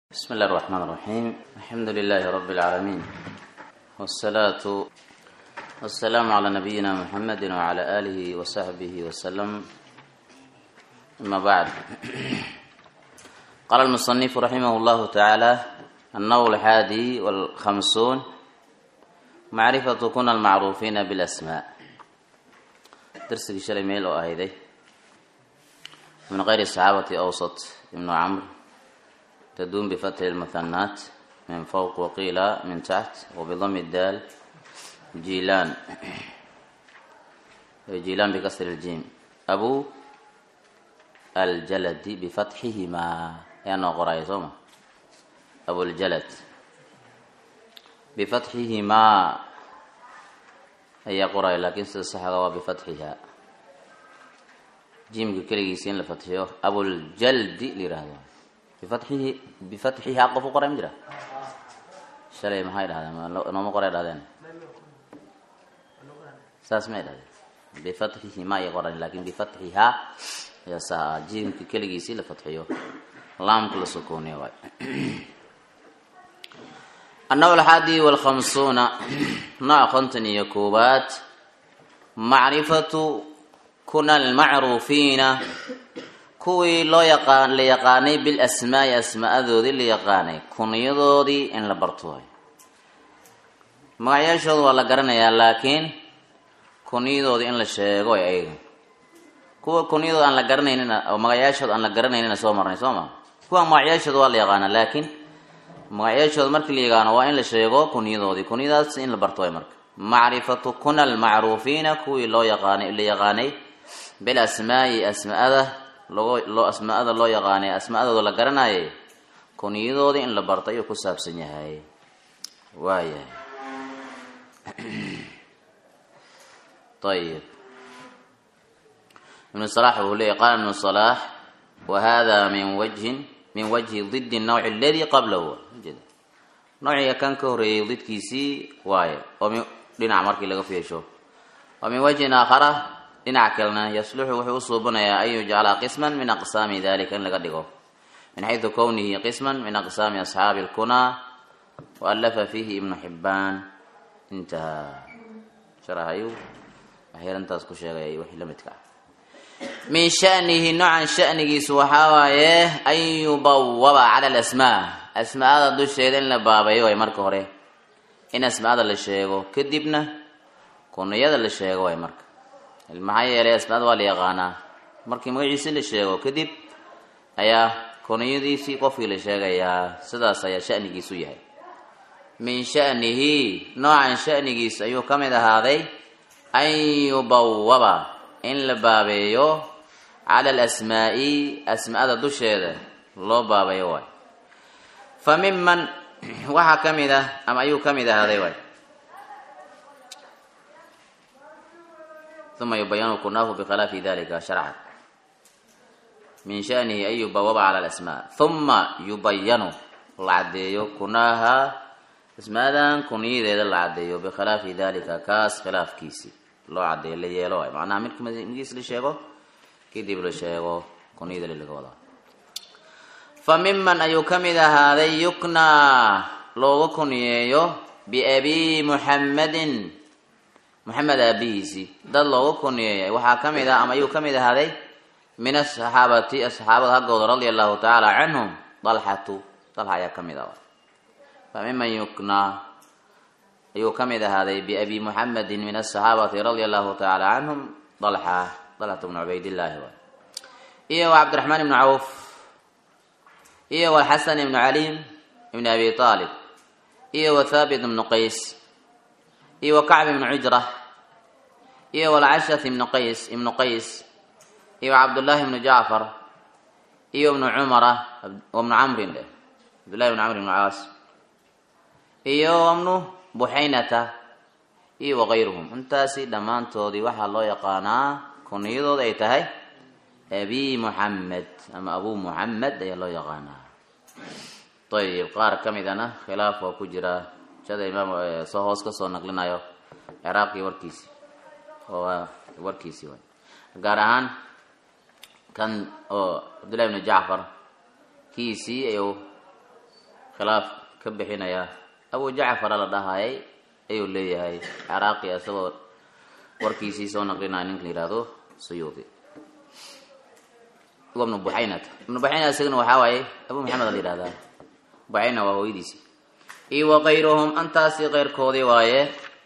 بسم الله الرحمن الرحيم الحمد لله رب العالمين والصلاة والسلام على نبينا محمد وعلى آله وصحبه وسلم أما بعد قال المصنف رحمه الله تعالى النوع الحادي والخمسون معرفة كن المعروفين بالأسماء درس شلي ميل وأهيدي من غير الصحابة أوسط ابن عمرو تدوم بفتح المثنات من فوق وقيل من تحت وبضم الدال جيلان جيلان بكسر الجيم أبو الجلد بفتحهما يعني قرأي صوما أبو الجلد بفتحهما هي قرأي لكن الصحة بفتحها جيم كليسين لفتحه أبو الجلد لرهده bifatxihi bifatxihaa qof u qoray ma jira shalay maxay dhahdeen nooma qoray dhahdeen saas may dhahdeen bifatxihi ma ay qoran laakin bifatxihaa ayaa saa jiimka keligiisii la fatxiyo laamka la sukuuniyo waay annaw alxaadi walkhamsuuna nooc konton iyo koowaad macrifatu kuna almacruufiina kuwii loo yaqaan la yaqaanay bil asmaai asmaa-adoodii la yaqaanay kunyadoodii in la barto waay magacyaashooda waa la garanayaa laakiin kunyadoodii in la sheego ay ayaga kuwa kunyadooda aan la garanaynin oo magacyaashooda aan la garanaynina soo marnay soo ma kuwa magacyaashooda waa la yaqaanaa laakiin magacyaashooda markii la yaqaano waa in la sheego kunyadoodii kunyadaas in la barto waay marka macrifatu kuna almacruufiina kuwii loo yaqaanay la yaqaanay bil asmaai asmaa-ada loo loo asmaa-ada loo yaqaanay asmaa-adooda la garanayay kunyadoodii in la barto ayuu ku saabsan yahay waayahay ayib ibnu salax wuxuu leeyay qaala ibnu salax wa hada min wajhin min wajhi didi nawci aladi qablahu nawciga kan ka horeeyay didkiisii waaye oo min dhinac markii laga fiirsho wa min wajhin aakhara dhinaca kalena yasluxu wuxuu u suubanayaa an yujcala qisman min aqsaami dalika in laga dhigo min xaydu kownihi qisman min aqsaami asxaabi lkunaa waalafa fiihi ibnu xibaan intaha sharahayu waxyarintaas ku sheegay wixii la midka ah min shanihi noocan shanigiisu waxaa waaye an yubawaba cala alasmaa asmaada dusheeda in la baabayo way marka hore in asmaada la sheego kadibna kuniyada la sheego way marka maxaa yeelay asmaada waa la yaqaanaa markii magaciisi la sheego kadib ayaa kuniyadiisii qofkii la sheegayaa sidaas ayaa shanigiisu yahay min shanihi noocan shanigiis ayuu ka mid ahaaday an yubawaba in la baabeeyo cala alasmaa'i asmaada dusheeda loo baabayo waay fa miman waxaa ka mid ah ama ayuu ka mid ahaaday waay uma yubayanu kunaahu bikhilaafi dalika sharcan min shanihi an yubawaba cala alasmaa uma yubayanu la caddeeyo kunaaha asmaadan kunyadeeda la caddeeyo bikhilaafi dalika kaas khilaafkiisi loo caddeeyo la yeelo waay macnaha midka magiis la sheego kadib la sheego kunyada laga wadaa fa miman ayuu ka mid ahaaday yuknaa looga kunyeeyo biabi muxammadin moxamed aabihiisii dad looga kunyeeyay waxaa ka mid ah ama ayuu ka mid ahaaday min asaxaabati asxaabada haggooda radia allahu tacaala canhum dalxatu dalxa ayaa ka mid ah fa miman yuknaa ayuu ka mid ahaaday biabi muxamedin min asaxaabati radia allahu tacaala canhum dalxa dalxatu bnu cubaydillaahi waay iyo wa cabdiraxmaan ibnu cawf iyo walxasan ibnu caliim ibni abi aalib iyo wa thaabit ibnu qays iyo wa kacb ibnu cujra iyo walcashath ibnu qays ibnu qays iyo cabdullaahi ibnu jacfar iyo ibnu cumara ibnu camrin dheh cabdullahi ibnu camr ibnu caas iyo ibnu buxaynata iyo wakayruhum intaasi dhammaantoodii waxaa loo yaqaanaa kuniyadooda ay tahay abi muxamed ama abu muxamed ayaa loo yaqaanaa ayib qaar ka midana khilaaf waa ku jira shada imaam soo hoos ka soo naqlinayo ciraaqii warkiisi oo warkiisii waay gaar ahaan kan oo cabdullahi ibnu jacfar kiisii ayuu khilaaf ka bixinayaa abu jacfara la dhahayay ayuu leeyahay ciraaqi isagoo warkiisii soo naqlinaya ninka la yihahdo suyuudi wa ibnu buxaynata ibnu buxayna isagana waxaa waaye abu maxamed la yihahdaa buxayna waa hooyadiisi iyo wa kayruhum antaasi keyrkoodii waaye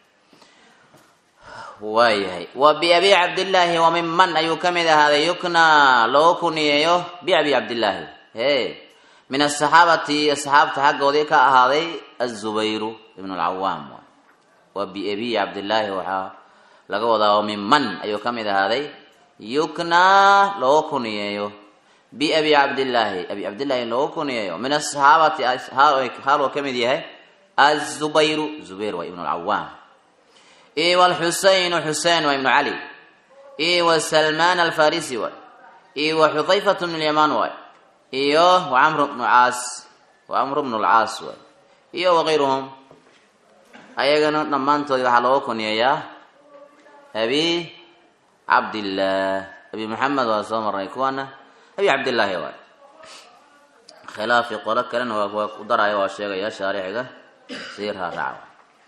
waayahay wa biabi cabdillaahi wa minman ayuu ka mid ahaaday yukna loo kuniyeeyo biabi cabdillaahi he min asaxaabati asxaabta xaggoodii ka ahaaday azubayru ibn lcawaam wa biabi cabdillaahi waxaa laga wadaa wa minman ayuu ka mid ahaaday yukna loo kuniyeeyo biabi cabdillaahi abi cabdillaahi loo kuniyeeyo min asaxaabati haaluu ka mid yahay azubayru zubayr waa ibn lcawaam iyo wlxusaynu xusein waa ibnu cali iyo wa salmaan alfarisi waay iyo wa xudayfatu bnu lyamaan waay iyo wa camru bnu caas wa camru bnu lcaas waay iyo wakayruhum ayagana dhammaantoodii waxaa looga kuniyeeyaa abi cabdillaah abi maxamed waa soo marnay kuwaana abi cabdillaahi waay khilaafi qolo kalena waa ku daraya waa sheegaya shaarixiga siirha raaca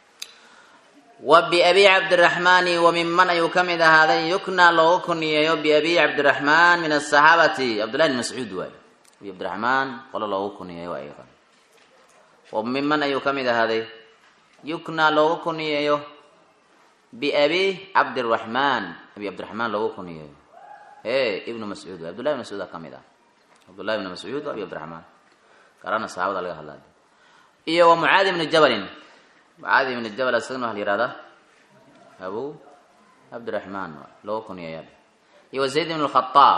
wa biabi cabdiraxmaani wa minman ayuu ka mid ahaaday yukna loogu kuniyeeyo biabi cabdiraxmaan min asaxaabati cabdullahi bn mascuud waay abi cabdiraxmaan qolo loogu kuniyeeyo aygan wa minman ayuu ka mid ahaaday yukna loogu kuniyeeyo biabi cabdiraxmaan abi cabdiraxmaan loogu kuniyeeyo e ibnu mascuud waay abdullahi bn mascuuda ka mid ah cabdullahi bn mascuud abi cabdiraxmaan karana saxaabada laga hadlay iyo wa mucaadi bni jabalin mucaadi ibn jabal isagana waxa la yihahdaa abu cabdiraxmaan loo kuniyeeya iyo wa zayd ibn lkhaaab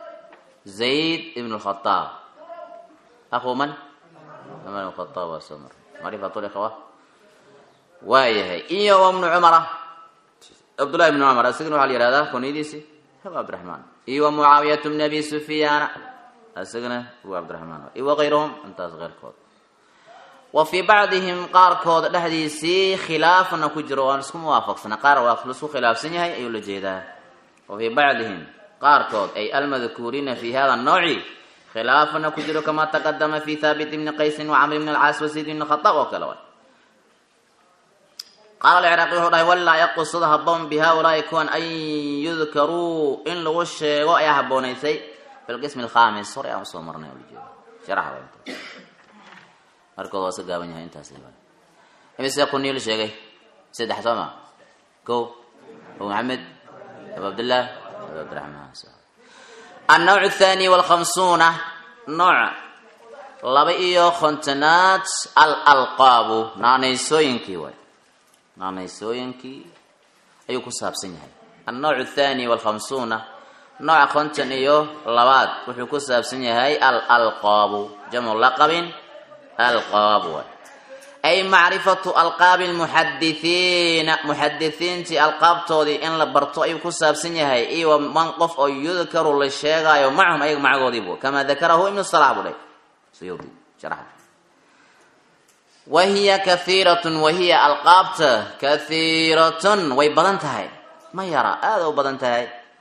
zayd ibn lkhaaab aku man umar ibn khaaab waa soo mar macrifatu likhwa waayahay iyo wa ibnu cumara cabdullahi ibn cumar isagana waxa la yihahdaa kuniyadiisi abu cabdiraxmaan iyo wa mucaawiyatu bni abi sufyaana isagana abu cabdiraxmaan iyo wa kayruhum intaas keyrkood wa fii bacdihim qaarkooda dhexdiisii khilaafana ku jiro waan isku muwaafaqsana qaar waa laisku khilaafsan yahay ayuu la jeedaa wa fii bacdihim qaarkood ay almadkuuriina fi hada nooci khilaafana ku jiro kamaa taqadama fi thaabit ibni qaysin wa camr bn alcaas wa zayd ibn khataab oo kale way qaala alciraaqi wuxuu dhahay walaa yaqusud haboon bi haulaai kuwan an yudkaruu in lagu sheego ayaa haboonaysay fi lqismi alkhamis hore aan usoo marnay ujeeda sharaxa markooda waa iska gaaban yahay intaas imise kuniyo la sheegay saddex soo ma ko abu maxamed abu cabdillah abu cabdiraxmaan annawc athani walkhamsuuna nooc laba iyo kontonaad al alqaabu naanaysooyinkii waay naanaysooyinkii ayuu ku saabsan yahay annawc athani walkhamsuuna nooca konton iyo labaad wuxuu ku saabsan yahay al alqaabu jamcu laqabin alqaab waay ay macrifatu alqaabi lmuxadithiina muxadithiintii alqaabtoodii in la barto ayuu ku saabsan yahay iyo man qof oo yudkaru la sheegaayo macahum ayaga macagoodiibu kamaa dakarahu ibnu salax buu dhay suyuudi sharaxa wa hiya kathiiratun wa hiya alqaabta kathiiratun way badan tahay ma yara aada u badan tahay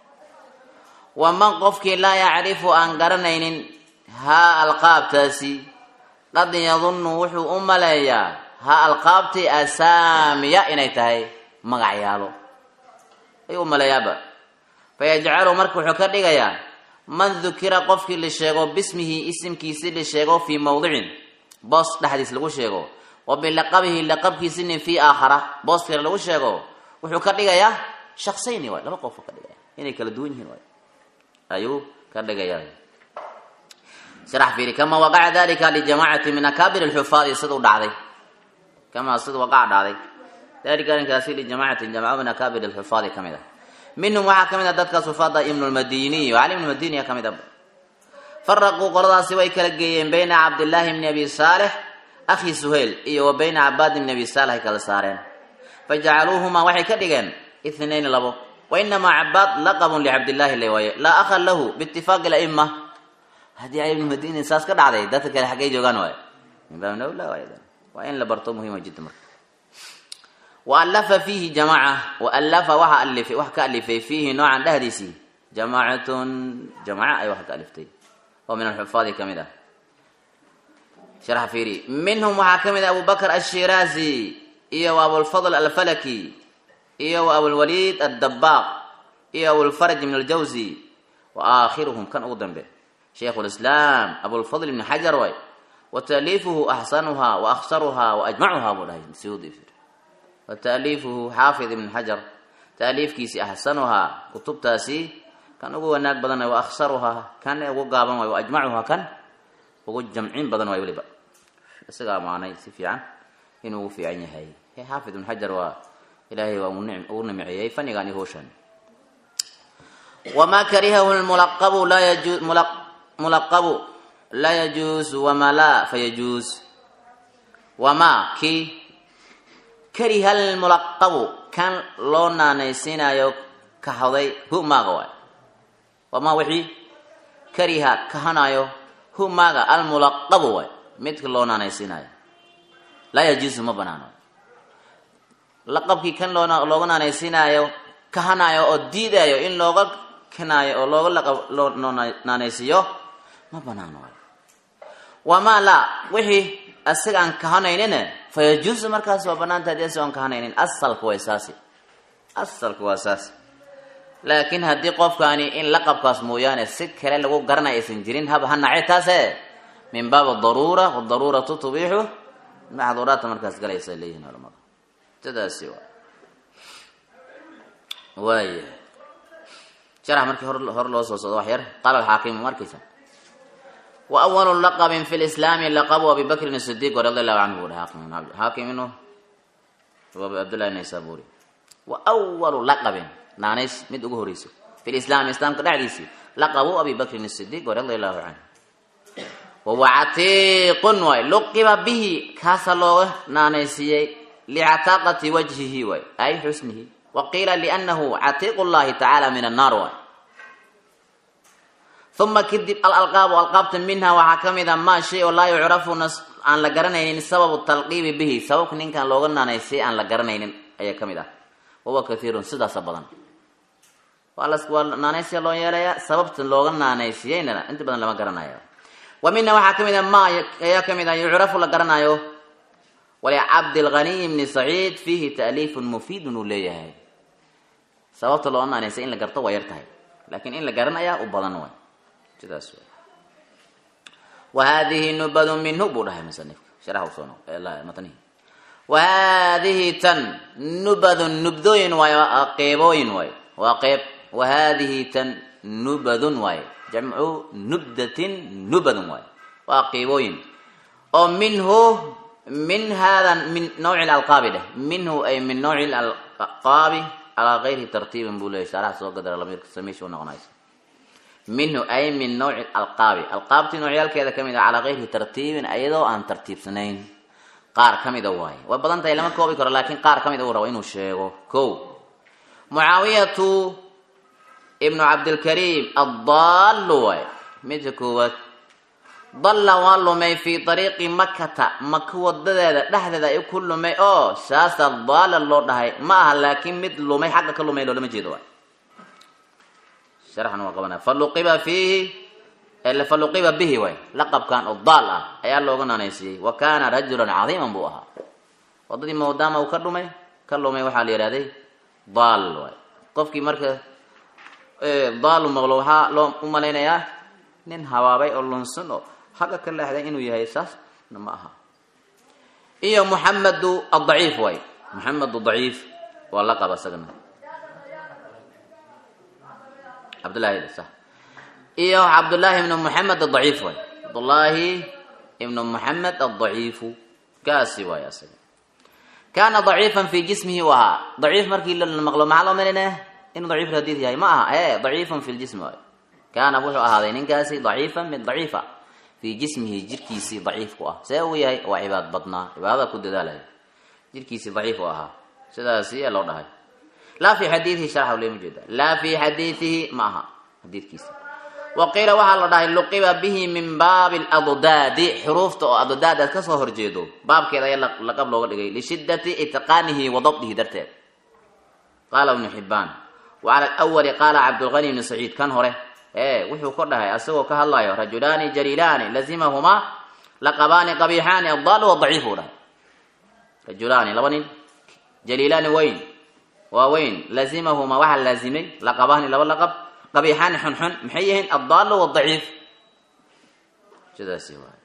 wa man qofkii laa yacrifu aan garanaynin haa alqaabtaasi qad yadunnu wuxuu u maleeyaa ha alqaabtii asaamiya inay tahay magacyaalo ayuu u maleeyaaba fayajcalu marka wuxuu ka dhigayaa man dukira qofkii la sheego bismihi isimkiisi la sheego fii mawdicin boos dhexdiis lagu sheego wa bilaqabihi laqabkiisini fii aakhara boos kale lagu sheego wuxuu ka dhigayaa shaksayni waay laba qofuu ka dhigaya inay kala duwan yihiin waay ayuu ka dhigayaa sharax fiiri kama waqaca dalika lijamacati min akaabir alxufaadi siduu dhacday kama sida waqaca dhacday dalika arrinkaasi lijamacati jamaca min akaabir alxufaadi ka mid ah minhum waxaa ka mid ah dadkaas xufaada ibnu lmadiniy cali ibnu madiniya ka mid ah faraquu qoladaasi way kala geeyeen bayna cabdillaahi bni abi saalix akhi suhayl iyo wa bayna cabaad bni abi saalix ay kala saareen fajacaluuhumaa waxay ka dhigeen ithnayni labo wa inamaa cabaad laqabun licabdillaahi le waaye laa akha lahu biitifaaqi laima haddii cali ibnu madini saas ka dhacday dadka kale xaggay joogaan waay min baab nawla waay waa in la barto muhiima jidda marka waalafa fiihi jamaca waalafa waxa alifay wax ka alifay fiihi noocan dhehdiisii jamaacatun jamaca ay wax ka aliftay oo min alxufaadi ka mid ah sharxa fiiri minhum waxaa ka mid ah abubakr ashiraazi iyo wa abulfadl alfalaki iyo wa abulwaliid addabaaq iyo abulfaraj ibn aljawzi wa aakhiruhum kan ugu dambe shaykhu lislaam abulfadl ibn xajar way wa taaliifuhu axsanuha wa akhsaruha wa ajmacuha buu dhahay sudi wa taaliifuhu xaafid ibn xajar taaliifkiisi axsanuhaa kutubtaasi kan ugu wanaag badan wa akhsaruhaa kan ugu gaaban waay wa ajmacuhaa kan ugu jamcin badan waay weliba isagaa maanay si fiican inuu ugu fiican yahay xaafid ibn xajar waa ilaahay waa ugu nimceeyey fanigan iyo howshan wamaa karihahu mulaqabu laa yaju mulaqabu laa yajuusu wamaa laa fayajuus wamaa kii kariha almulaqabu kan loo naanaysiinayo kahaday hu maaga waay wamaa wixii kariha kahanayo hu maaga almulaqabu waay midka loo naanaysiinayo laa yajuusu ma banaano laqabkii kan loo looga naanaysiinayo kahanayo oo diidayo in looga kanaayo oo looga laqab loo naanaysiiyo ma banaano waay wamaa laa wixii asiga aan kahanaynine fa yajuusu markaas waa banaanta hadii asig aan kahanaynin asalka way saasi asalka waa saasi laakiin haddii qofkaani in laqabkaas mooyaane si kale lagu garanay aysan jirin haba ha nace taase min baab daruura wadaruuratu tubiixu maxduuraadta markaas galaysa leeyihin culamada sidaasi waa waaya sharax markii hor hor loo soo socdo wax yar qaala alxaakimu markaysa wa awalu laqabin fi lislaami laqabu abi bakrin sidiiq radi allahu canhu buri xaakim xaakim inu cabdullahi naysaburi wa awalu laqabin naanays mid ugu horeyso fi lislaami islaamka dhexdiisii laqabu abi bakrin sidiiq radi allahu canhu wahuwa catiiqun waay luqiba bihi kaasa looga naanaysiiyey licataaqati wajhihi waay ay xusnihi wa qiila liannahu catiiqu llahi tacaala min annaar waay uma kadib alalqaabu alqaabta minha waxaa ka mid a maa shay oo laa yucrafu aan la garanaynin sababu talqiibi bihi sababka ninkan looga naanaysiyey aan la garanaynin ayaa ka mid ah wahuwa kathiirun sidaasa badan waa waa naanaysiya loo yeelaya sababta looga naanaysiyeyna inta badan lama garanayo wa mina waxaa ka mid a ma ayaa ka mid ah yucrafu la garanayo walicabdilghaniy bni saciid fiihi taaliifun mufiidun uu leeyahay sababta looga naanaysay in la garto waa yar tahay laakiin in la garanayaa u badan way sidaas wa hadihi nubadu minhu buu dhahay musanifka sharax usoo matnihi wa hadihi tan nubadun nubdooyin waayo qeybooyin waayo waa qeyb wa hadihi tan nubadun waayo jamcu nubdatin nubadun waayo waa qeybooyin oo minhu min hada min nawci alqaabi dheh minhu ay min nawci alqaabi calaa gayri tartiibin buu leeyay sharax soo gadara lamiirka samiisha u noqonaysa minhu ay min nawci alqaabi alqaabtii noocyaalkeeda ka mid a calaa gayri tartiibin ayadoo aan tartiibsanayn qaar ka mida waaye way badan tahay lama koobi karo laakiin qaar ka mid uu rabo inuu sheego ko mucaawiyatu ibnu cabdilkariim addaallu waay midka koowaad dalla waa lumay fii ariiqi makata maka wadadeeda dhexdeeda ay ku lumay oo saasa daala loo dhahay ma aha laakiin mid lumay xagga ka lumay loolama jeedo waay sharxan waa qabanaya faluqiba fiihi faluqiba bihi waay laqabkan oo daal ah ayaa looga naanaysiiyey wa kaana rajulan cadiiman buu ahaa wadadii maadaama uu ka dhumay ka lumay waxaa la yihahday daal waay qofkii marka daalu maqlo waxaa loo u malaynayaa nin habaabay oo lunsan oo xagga ka leexday inuu yahay saasna ma aha iyo muxamedu adaciif waay muxamedu daciif waa laqab isagana cabdullahi sa iyo cabdullaahi ibnu muxamed adaciif waay cabdullaahi ibnu muxamed adaciifu kaasi waay asaga kaana daciifan fi jismihi u ahaa daciif markii la maqlo maxaa loo malinaya inuu daciif hadiid yahay ma aha e daciifan fi ljismi waay kaana wuxuu ahaaday ninkaasi daciifan mid daciifa fii jismihi jirkiisii daciif ku ah see uu yahay waa cibaad badnaa cibaadada ku dadaalaya jirkiisii daciif u ahaa sidaasi loo dhahay laa fi xadiidihi sharxa lama jeeda laa fi xadiidihi ma aha xadiidkiisa wa qiila waxaa la dhahay luqiba bihi min baabi laddaadi xuruufta oo addaad aad kasoo horjeedo baabkeeda ayaa laqab looga dhigay lishiddati itqaanihi wa dabdihi darteed qaala ibnu xibaan wa cala alawali qaala cabdulghani ibni saciid kan hore ee wuxuu ka dhahay asagoo ka hadlayo rajulaani jaliilaani lazimahumaa laqabaani qabiixaani adaalu wadaciif uu dhahay rajulaani laba nin jaliilaani weyn waa weyn laazimahuma waxaa laazimay laqabaani laba laqab qabiixaani xunxun maxay yihiin addaalu wadaciif sidaasi waay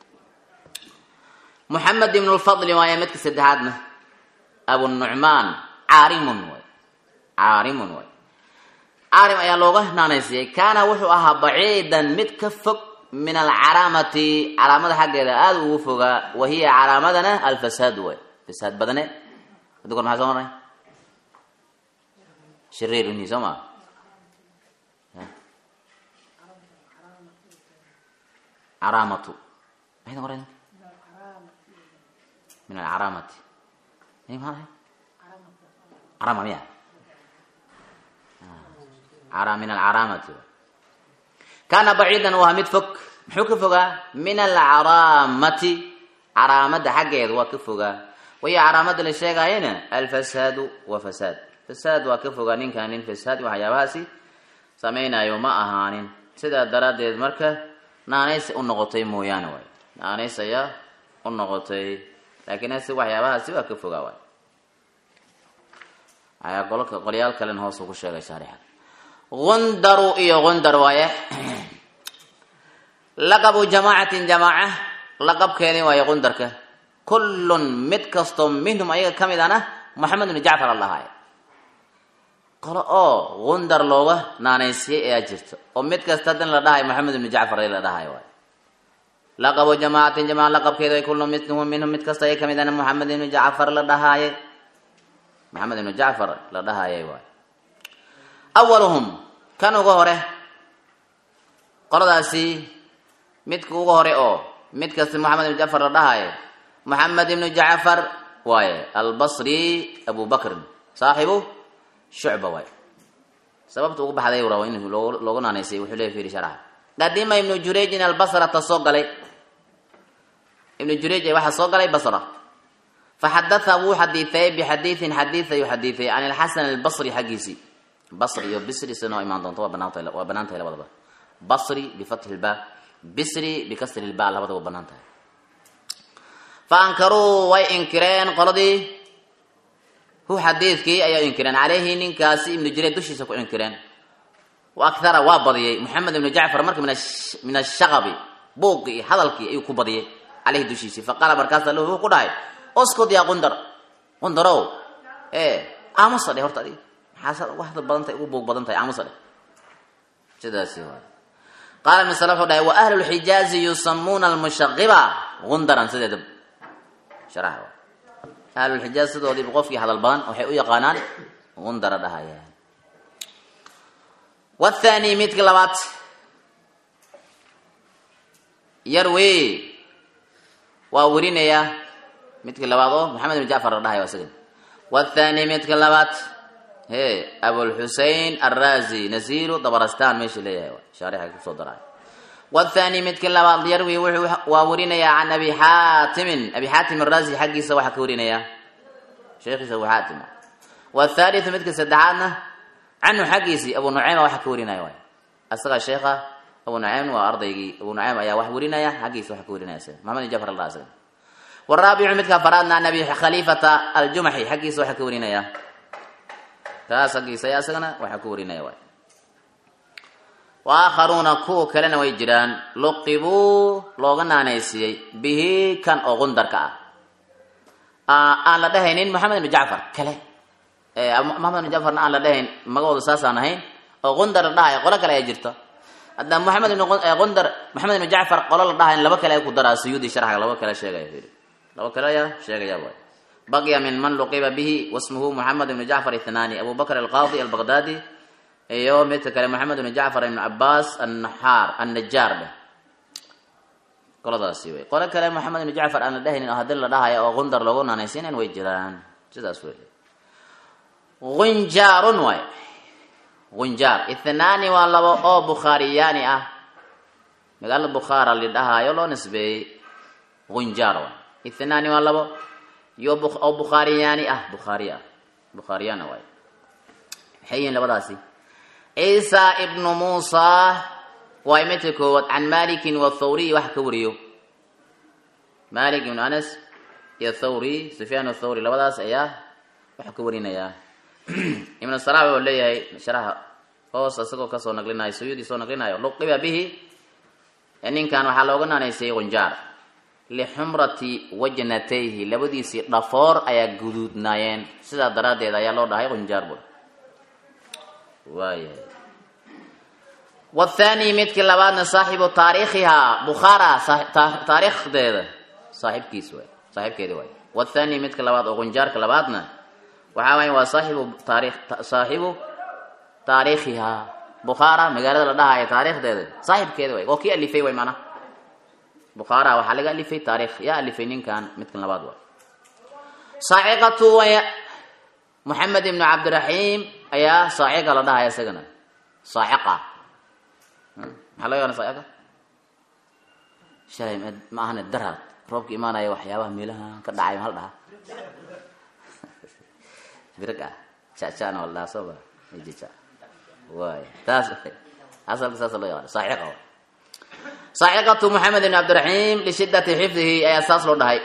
muxamed ibn lfadli waaye midka saddexaadna abunucmaan caarimun waay caarimun waay caarim ayaa looga naanaysiyey kaana wuxuu ahaa baciidan mid ka fog min alcalaamati calaamada xaggeeda aada ugu fogaa wahiya calaamadana alfasaad waay fasaad badane hadda kor maxaa soo maray shariir ini soo maa caraamatu maxay qoray min alcaraamati maxaa caraama miya min alcaraamati kaana baciidan waa mid fog muxuu ka fogaa min alcaraamati caraamada xaggeeda waa ka fogaa wayo caraamada la sheegaayana alfasaadu wa fasaad fasaad waa ka fogaa ninkan nin fasaad waxyaabahaasi samaynayo ma ahaanin sidaa daraaddeed marka naanays u noqotay mooyaane waay naanays ayaa u noqotay laakiin hase waxyaabahaasi waa ka fogaa waay ayaa qolka qolyaal kalen hoos ugu sheegay shaarixa gundaru iyo gundar waaye laqabu jamaacatin jamaaca laqabkeedii waaye gundarka kullun mid kastoo minhum ayaga ka mid ana moxamed ibnu jacfar allahaay qolo oo gundar looga naanaysiyey ayaa jirta oo mid kasta hadan la dhahay moxamed ibnu jacfar la dhahay waay laqabu jamaacatin jamaca laqabkeeda way kullu minhum minhum mid kasta ayaga ka mid ana moxamed ibnu jacfar la dhahaaye maxamed ibnu jacfar la dhahayay waay awaluhum kan uga hore qoladaasi midka uga hore oo mid kasta moxamed ibnu jacfar la dhahayo moxamed ibnu jacfar waaye albasri abu bakrin saaxibu shucba waay sababta ugu baxday rabo in loogu naanaysay wuxuu leey fiiri sharaxa qadima ibnu jurayjin albasrata soo galay ibnu jurayj waxaa soo galay basra faxadatha wuu xadiiثay bixadiiثin xadiiث ayuu xadiiثay can ilxasan albasri xaggiisii basri iyo bisri sida noo imaan doonto waa banaantahay waa banaan tahay labadaba basri bifatxi lba bisri bikasri lba labadaba banaan tahay fa ankaruu way inkireen qoladii hu xadiidkii ayaa inkireen caleyhi ninkaasi ibnu jurayj dushiisa ku inkireen wa akhara waa badiyey moxamed ibnu jacfar marka min ashaqabi buuqii iyo hadalkii ayuu ku badiyey caleyhi dushiisii faqaala markaasa lahu wuxuu ku dhahay oskud yaa qundar qundarow ee aamusa dhe horta adiga maxaa wax badan tahay ugu buuq badan tahay aamusa dhe sidaasi waay qaala ibn salaf wuxuu dhahay wa ahlu lxijaazi yusamuuna almushaqiba gundaran sideeda sharaxa waay ahlulxijaaz sidoodiiba qofkii hadal badan waxay u yaqaanaan gundara dhahayaan wathani midka labaad yarwe waa werinayaa midka labaad oo maxamed ibn jacfar la dhahayo isagan wathani midka labaad he abulxusein arrazi nasiru dabarastan meesha leeyahay shaarixay kusoo daraay wathani midka labaad yarwi wuxuu waa werinayaa can abi xaatimin abi xaatim arrazi xaggiisa waxaa ka warinayaa sheekhiisa abu xaatim wathalithu midka saddexaadna canhu xaggiisii abu nuceyma waxa ka warinaya waay asaga sheekha abu nuceym waa ardaygii abu nuceym ayaa wax warinaya xaggiisa waxa ka warinaya isaga maxamed ibn jafar allah isaga waraabicu midka faraadna an abi khaliifata aljumaxi xaggiisa waxa ka warinaya kaas xaggiisa ayaa isagana waxa ka warinaya waay waakharuuna kuwa kalena way jiraan luqibuu looga naanaysiiyey bihi kan oo qundarka ah aan la dhahaynin moxamed ibnu jacfar kale moxamed ibnu jacfarna aan la dhahayn magacooda saasaan ahayn oo qundar la dhahayo qolo kale ayaa jirta hadda moxamed ibn qundar moxamed ibnu jacfar qolo la dhahayn laba kale ay ku daraa suyuudi sharxga laba kale sheegaya fiiri laba kale ayaa sheegaya waay baqya min man luqiba bihi wasmuhu moxamed ibnu jacfar ithnaani abu bakr alqaadi albaqdaadi iyo midka kale moxamed ibnu jacfar ibnu cabaas annaxaar annajaar dheh qoladaasi wey qolo kale moxamed ibnu jacfar aan la dhahaynin oo haddii la dhahayo oo qundar loogu naanaysiinayn way jiraan sidaas wey gunjaarun waay gunjaar ithnaani waa labo oo bukhaariyaani ah magaalada bukhaara la dhahaayo loo nisbeeyey gunjaar waay ithnaani waa labo iyo oo bukhaariyaani ah bukhaari ah bukhaariyana waay maxay yihiin labadaasi ciisa ibnu muusa waa midka koowaad can malikin wathawriy wax ka wariyo malik ibnu anas iyo thawri sufyaan thawri labadaas ayaa waxaa ka warinayaa ibnu salax wuxuu leeyahay sharaxa hoos isagoo kasoo naqlinayo suyuudi soo naqlinayo luqiba bihi ninkan waxaa looga naanaysayay qunjaar lixumrati wajnatayhi labadiisii dhafoor ayaa guduudnaayeen sidaa daraaddeed ayaa loo dhahay qunjaar bur waayahay wathani midkii labaadna saaxibu taariikhihaa bukhaara taariikhdeeda saaxibkiis waay saaxibkeedi waay wathani midka labaad oo qunjaarka labaadna waxaa waaya waa saaxibu taarikh saaxibu taariikhihaa bukhaara magaalada la dhahayo taariikhdeeda saaxibkeeda waay oo kii alifay way maanaa bukhaara waxaa laga alifay taarikh yaa alifay ninkan midkan labaad waay saaciqatu way moxamed ibnu cabdiraxiim ayaa saaciqa la dhahaya isagana saaciqa maxaa laga yana saaciqa shalay ma ahane daraad roobka imaanaya waxyaabaha meelaha ka dhacay mahal dhaha birag ah jacjana wala dhaha sooba jaja waay taas asalka saasa loo yaqaan saaciqa waay saaciqatu moxamed ibn cabdiraxiim lishidati xifdihi ayaa saas loo dhahay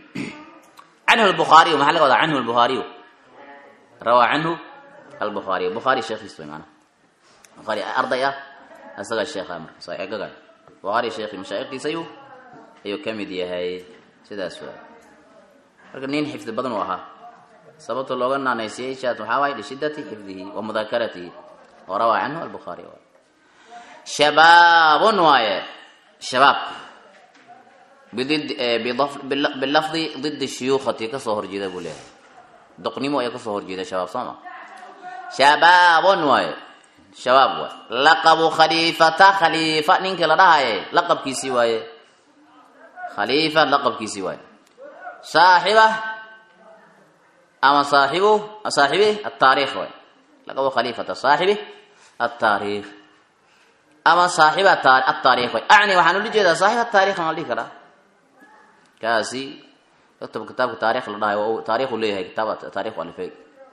canhu lbukhaariyu maxaa laga wadaa canhu lbukhaariyu rawaa canhu albuhaariy bukhaari sheekhiis way maanaa bukhaari arday ah isagaa sheekha marka saaciqaga bukhaari sheekhi mashaayikhdiisa ayuu ayuu ka mid yahay sidaas waay marka nin xifdi badan uu ahaa sababta looga naanaysiyey shaas waxaa waaye lishidati xifdihi wa mudaakaratihi wa rawaa canhu albukhaari waay shabaabun waaye shabaab bidid bilafdi didi shuyuukhati kasoo horjeeda buu leeyahay doqnimo ayaa kasoo horjeeda shabaab soo ma shabaabun waaye shabaab waay laqabu khaliifata khaliifa ninkii la dhahaye laqabkiisii waaye khaliifa laqabkiisii waaye saaxiba ama saaxibu saaxibi ataarikh waay laqabu khaliifata saaxibi ataarikh ama saaxiba ataarikh waay acni waxaan ula jeedaa saaxib ataarikh aan la dhihi karaa kaasi kutub kitaabka taarikh la dhahayo taarikhu leeyahay kitaab taarikh alifay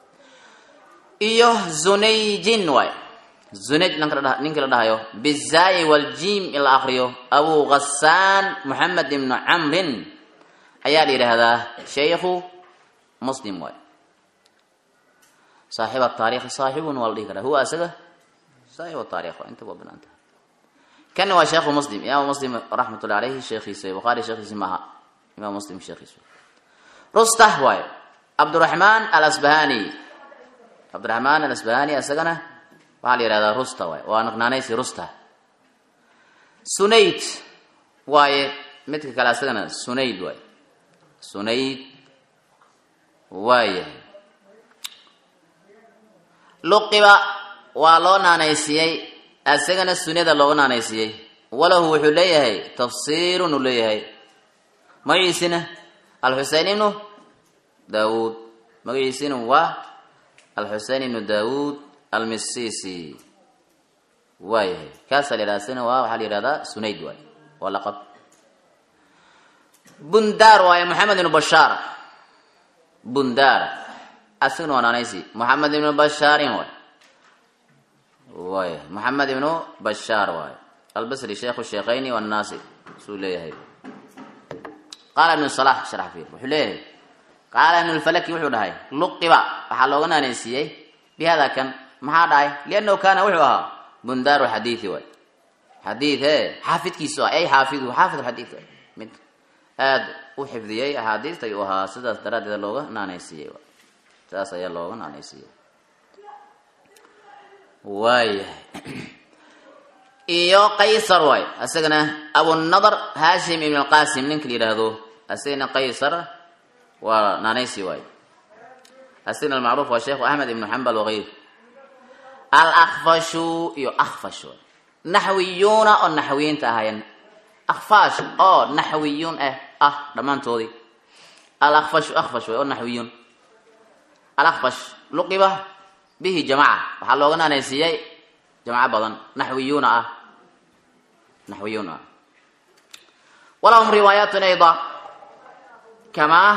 iyo zunayjin waay zunayj ninka la dhahayo bizaayi waljim in la akriyo abu ghasaan moxamed ibnu camrin ayaa la yidhaahdaa shaykhu muslim waay saaxib ataarikh saaxibun waa la dhihi karaa huwa isaga saaxib ataarikh waa inta waa banaanta kan waa sheekhu muslim imaam muslim raxmatullahi alayhi sheekhiisa bukhaari sheekhiisi maaha imaam muslim sheekhiisa rustah waay cabduraxmaan alasbahani cabdiraxmaan alasbahani isagana waxaa la yihahdaa rusta waay waa naqnaanaysi rusta sunayd waaye midka kale isagana sunayd waay sunayd waayahay luqiba waa loo naanaysiiyey isagana sunyada looga naanaysiiyey walahu wuxuu leeyahay tafsiirun uu leeyahay magaciisina alxusein ibnu daawuud magaciisina waa alxusein ibnu daawuud almisisi waayahay kaasaa la yidhahda isagana waa waxaa la yihahdaa sunayd waay waa laqab bundaar waaye moxamed ibnu bashaar bundaar asagana waa naanaysi moxamed ibnu bashaarin waay waaya moxamed ibnu bashaar waaye albasri sheekhu sheekhayni wannaasi suu leeyahay qaala ibnu salax sharax fiir wuxuu leeyahay qaala ibnu lfalaki wuxuu dhahay luqiba waxaa looga naanaysiiyey bi hada kan maxaa dhahay liannahu kaana wuxuu ahaa bundaaru xadiidi waay xadiid e xaafidkiisu ah ay xaafidu xaafid xadiid waay mid aada u xifdiyey axaadiista ayuu ahaa sidaas daraaddeed looga naanaysiiyey saas ayaa looga naanaysiiyey waayahay iyo qaysar waay isagana abunadar hashim ibn alqasim ninka la yidhaahdo isagana qaysar waa naanaysi waay isagana almacruuf waa sheekhu axmed ibnu xambal wagayr alakfashu iyo akfash waay naxwiyuuna oo naxwiyiinta ahaayeen akfash oo naxwiyuun ah ah dhammaantoodii alakfashu akfash waay oo naxwiyuun alakfash luqiba bihi jamaca waxaa looga naanaysiiyey jamco badan naxwiyuuna ah naxwiyuun ah walahum riwaayaatun ayda kamaa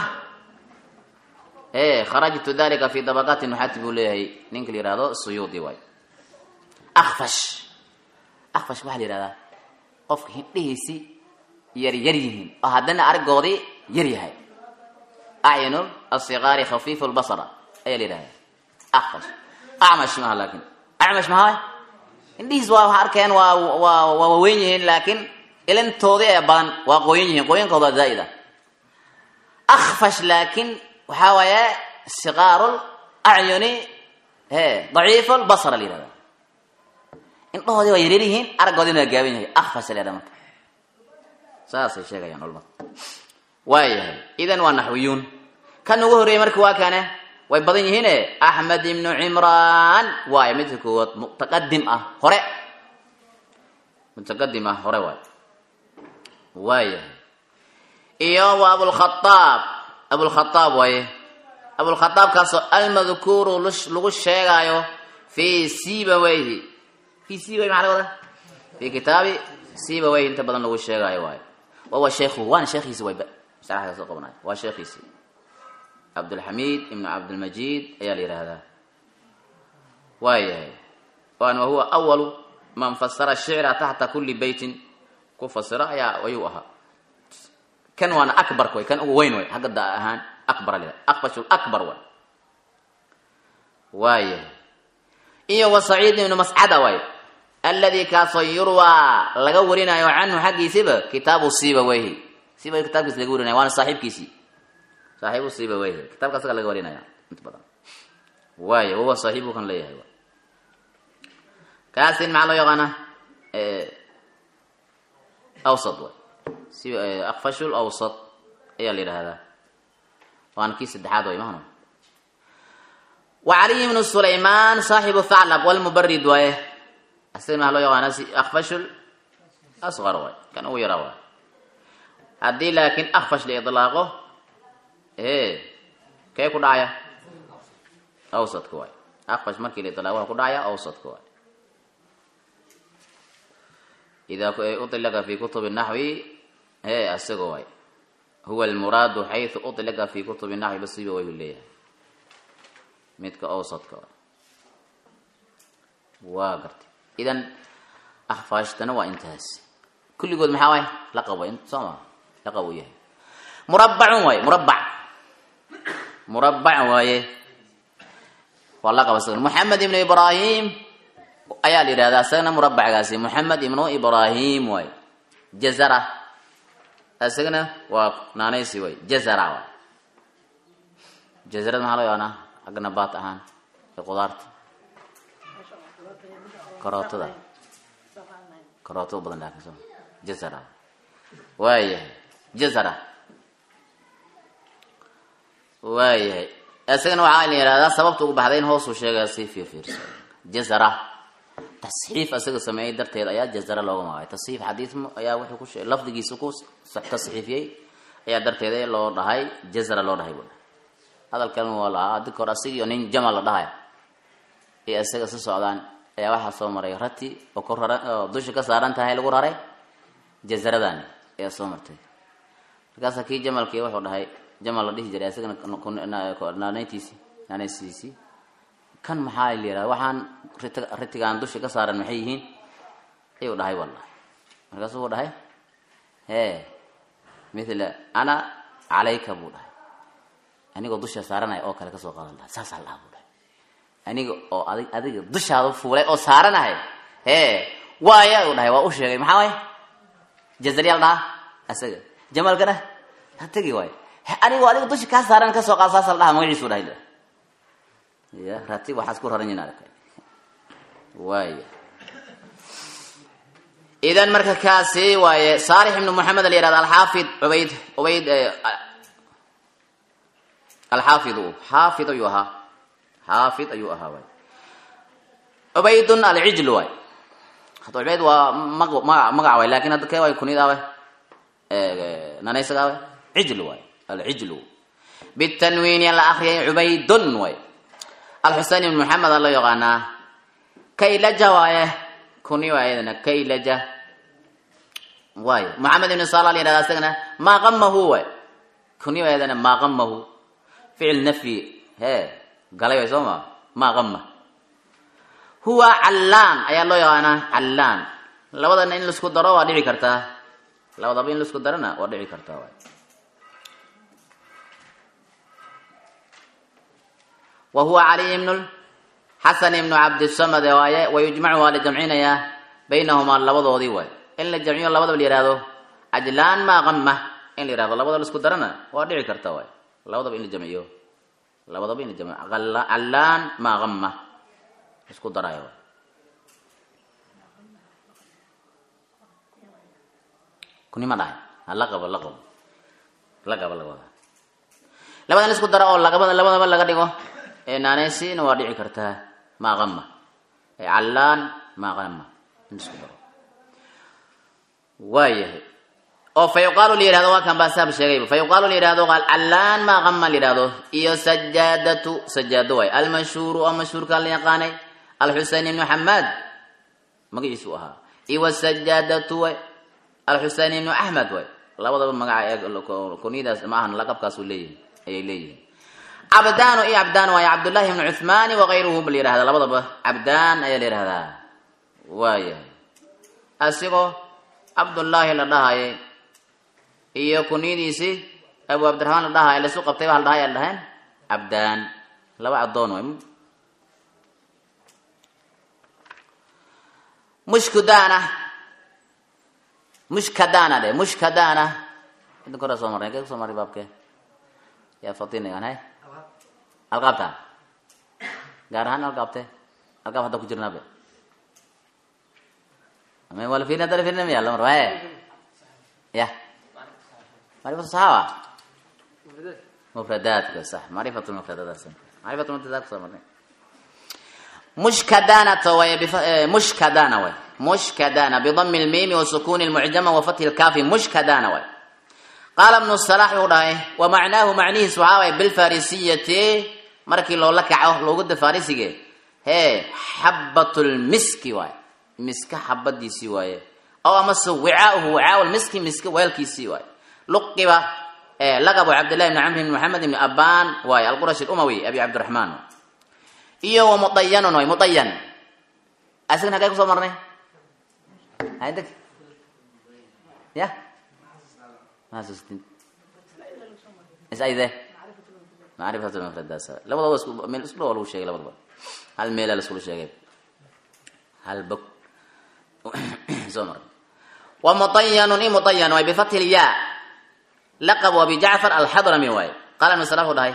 e kharajtu dalika fi dabaqaati nuxati buu leeyahay ninka la yihahdo suyuudi waay akfash akfash waxaa la yihahdaa qofka hindhihiisi yar yar yihiin oo haddana argoodii yar yahay acyunu asigaari khafiifu lbasara ayaa la yidhahda akfash acmash maaha laakin acmash maha indhihiis waa waxa arkeen waa waa waa waaweyn yihiin laakiin ilintoodii ee badan waa qooyan yihiin qooyankooda zaa'id ah akfash laakiin waxaa waaye siqaaru acyuni he daciifu lbasara la yihahda indhahoodii waa yaryar yihiin araggoodina waa gaaban yahay akfash la yhahda marka saasay sheegayaan culamada waayahay idan waa naxwiyuun kan ugu horreeyey marka waa kane way badan yihiine axmed ibnu cimraan waayo midka koowaad mutaqadim ah hore mutaqadim ah hore waayo waayahay iyo waa abulkhaaab abulkhaaab waaye abulkhaaabkaasoo almadkuuru lagu sheegaayo fii sibawayhi fii sibawayhi maxaa laga wadaa fii kitaabi sibawayhi inta badan lagu sheegaayo waayo wawa sheekhu waana sheekhiisi wayba sharaxda soo qabanayo waa sheekhiisi cabdulxamiid ibnu cabdilmajiid ayaa la yidhaahdaa waayahay waan wahuwa awalu man fasara shicra taxta kuli beytin ku fasira ayaa ayuu ahaa kan waana akbarka way kan ugu weyn way xagga da ahaan akbar la yidhahda akfashu akbar way waayahay iyo wa saciid ibnu mascada way aladi kaasoo yurwaa laga warinayo canhu xaggiisiba kitaabu sibaweyhi siba kitaabkiisi laga warinaya waana saaxiibkiisii saaxiibu sibaweyhi kitaabka asaga laga warinaya inta badan waayo wawa saaxiibu kan leeyahay kaasin maxaa loo yaqaana awsad way si akfashul awsad ayaa la yidhaahdaa waana kii saddexaad way mahno wa caliy ibnu sulaymaan saaxibu thaclab walmubarid waaye asaga maxaa loo yaqaana akfashul asqar waay kan ugu yaraa waay haddii laakiin akfash la idlaaqo e kee ku dhacaya awsadka waay akfash markii la idlaaqo waxa ku dhacaya awsadka waay idaa uطlaqa fi kutubi naxwi e asaga waay huwa almuraadu xayثu uطlaqa fi kutubi naxwi basiba way leeyahay midka awsadka waay waa gartay idan akfaashtana waa intaas kulligood maxaa waay laqab way soo maa laqab uu yahay murabbacun waaye murabbac murabbac waaye waa laqab isagana moxamed ibnu ibraahim ayaa la yidhahdaa isagana murabbacgaasi moxamed ibnu ibraahim waaye jazara isagana waa naanaysi waay jazara waay jazarada maxaa loo yaqaanaa xagga nabaat ahaan ee qudaarta karootada karootada badan laakiin soo jazara waayahay jazara waayahay isagana waxaa la yihahdaa sababta ugu baxday in hoosuu sheegaya si fiirfiirsa jazara tasxiif isaga sameeyey darteed ayaa jazara looga magacay tasxiif xadiis ayaa wuxuu ku sheegay lafdigiisa ku tasxiifiyey ayaa darteeda loo dhahay jazara loo dhahay buu hadalkan waa lahaa adika hore asigiiyo nin jamal la dhahaya iyo isaga si socdaan ayaa waxaa soo maray rati oo kor raran oo dusha ka saaran tahay lagu raray jazaradan ayaa soo martay markaasa kii jamalkii wuxuu dhahay jamal la dhihi jiray isagana naanaytiisi naanaysiisii kan maxaa la yihahda waxaan rit ritigaan dusha ka saaran maxay yihiin ayuu dhahay wallahi markaasuu u dhahay hee mithla ana calayka buu dhahay anigoo dusha saaranaya oo kale kasoo qaadan laha saasaa lahaa buu dhahay aniga oo adig adiga dushaada fuulay oo saaranahay hee waaya u dhahay waa u sheegay maxaa waay jazaryaal dhaha isaga jamalkana ha tegi waay anigoo adiga dusha kaa saaran kasoo qaad saasa la dhaha magaciisu dhahay ya rati waxaas ku raran yihin arkay waaya idan marka kaasi waaye saalix ibnu moxamed la yihahda alxaafid ubayd ubayd alxaafidu xaafid ayuu ahaa xaafid ayuu ahaa waay cubaydun alcijl waay hadda cubayd waa mag maga magac waay lakin hadda kee waay kunid awe nanaysaga awe cijl waay alcijlu bitanwiini la akriyay cubaydun waay alxusein ibn maxamed a loo yaqaanaa kaylaja waaye kuni waa iyadana kaylaja waayo maxamed ibn sala la yihahda isagana maa qamahu waay kuni waa iyadana maa qamahu ficil nafyi hee galay way soo ma maa qama huwa callaan ayaa loo yaqaanaa callaan labadana in laisku daro waa dhici kartaa labadaba in laisku darana waa dhici kartaa waay wa huwa caliy ibnu xasan ibnu cabdisamad waaye wayujmacu waa la jamcinayaa baynahumaa labadoodii waay in la jamciyo labadaba la yihahdo cajlaan maa qama in la yihahdo labadaba laisku darana waa dhici karta waay labadaba in la jamciyo labadaba in la jamciyo callaan maa qama isku daraayo waay kunima dhahay hala qabo la qabo la qabo laga wadaa labadan isku dara oo lagabada labadaba laga dhigo ee naaneysiina waa dhici kartaa maa qama ee callaan maa qama in isku daro waayahay oo fa yuqaalu la yihahdo waa kan baasaab sheegayba fa yuqaalu la yihahdo callaan maa qama la yihahdo iyo sajaadatu sajaado waay almashhuuru oo mashhuurka la yaqaanay alxusein ibnu xamaad magaciisu ahaa iyo wasajaadatu way alxusein ibnu axmed way labadaba magaca kunyadaas ma ahan laqabkaasu leeyihin ayay leeyihiin cabdaanu iyo cabdaan waaye cabdullahi ibnu cuthmaani wakayruhu ba la yihahda labadaba cabdaan ayaa la yihahdaa waayahay asigoo cabdullaahi la dhahayay iyo kunyadiisii abu cabdiraxmaan la dhahaya laisu qabtay baa la dhahay la dhaheen cabdaan laba addoon way mushkudana mushkadana dhe mushkadana idin kora soo marnay kee kusoo marray baabke yaa fatinagan hay alqaabta gaar ahaan alqaabte alqaab hadda ku jirnaabe ama waa la fiirin hadda la fiirin miya lamar waaye ya macrifatu saxaaba mufradaadka sax macrifatu mufradadaas macrifatu mufradaad kusoo marnay mushkadanata way mushkadana way mushkadana bidami lmiimi wasukuni lmucjama wafathi lkaafi mushkadana way qaala ibnu salax wuxuu dhahay wa macnaahu macnihiis waxaa waay bilfarisiyati markii loola kaco looguda farisige hee xabat lmiski waay miska xabadiisii waaye aw amase wicaauhu wicaa lmiski miska weelkiisii waay luqiba laqabu cabdillahi bni camr bni maxamed ibni aban waaye alqurashi lumawi abi cabdiraxmaan iyo wa mudayanun way mudayan asagana hagee kusoo marnay haydeg ya mahasustin isayde macrifatu mufradaas labadooda isku meel isku dhawa lagu sheegay labadaba hal meela la iskula sheegay hal bog soo marnay wa mudayanun i mudayan way bifathi lya laqabu abi jacfar alxadrami waaye qaala ibnu salah u dhahay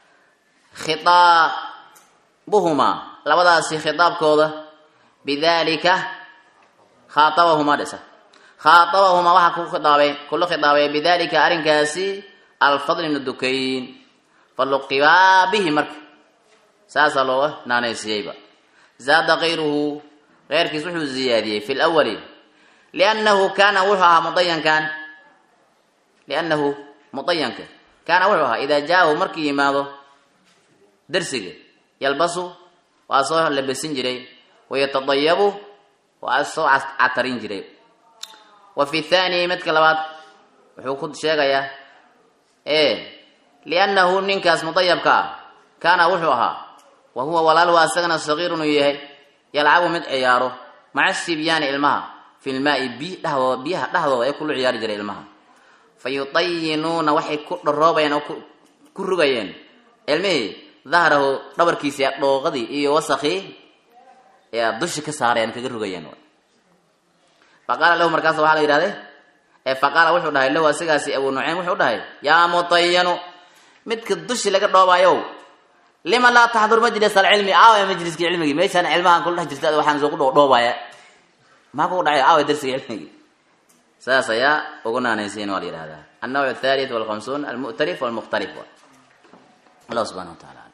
khiaa buhumaa labadaasi khitaabkooda bidalika khaaabahuma dhisa khaaabahuma waxaa ku khiaabay kula khitaabay bidalika arrinkaasi alfadl ibnu dukayn faluqibaa bihi marka saasaa looga naanaysiiyeyba zaada kayruhu keyrkiis wuxuu ziyaadiyey fi lwali liannahu kaana wuxuu ahaa mudayankan liannahu mudayanka kaana wuxuu ahaa idaa jaahu markii yimaado darsiga yalbasu waa soo labesin jiray wayatadayabu waa soo catarin jiray wa fi thani midka labaad wuxuu ku sheegayaa e liannahu ninkaas mudayabka ah kaana wuxuu ahaa wa huwa walaaluhu asagana sagiirun uu yahay yalcabu mid ciyaaro maca sibyaani ilmaha fi lmaai bi dhexdooda biyaha dhexdooda ay kula ciyaari jiray ilmaha fa yutayinuuna waxay ku dharoobayeen oo ku rugayeen ilmihii dahrahu dhabarkiisa dhooqadii iyo wasakii yaa dushi ka saareen kaga rugayeen faqaala lahu markaas waxaa la yidhahday faqaala wuxuu dhahay lahu asigaasi abu nucaym wuxuu dhahay yaa mutayanu midka dushi laga dhoobaayow lima laa taxdur majlis alcilmi aawa majliskii cilmigii meeshaan cilmahan kula dhex jirta waxaan soo ku dhoobaya maa kugu dhacay aawa darsiga cilmigii saas ayaa ugu naanaysiin waa la yidhahdaa annawc athalith walkhamsuun almu'tarif walmukhtalif allah subxana wa taala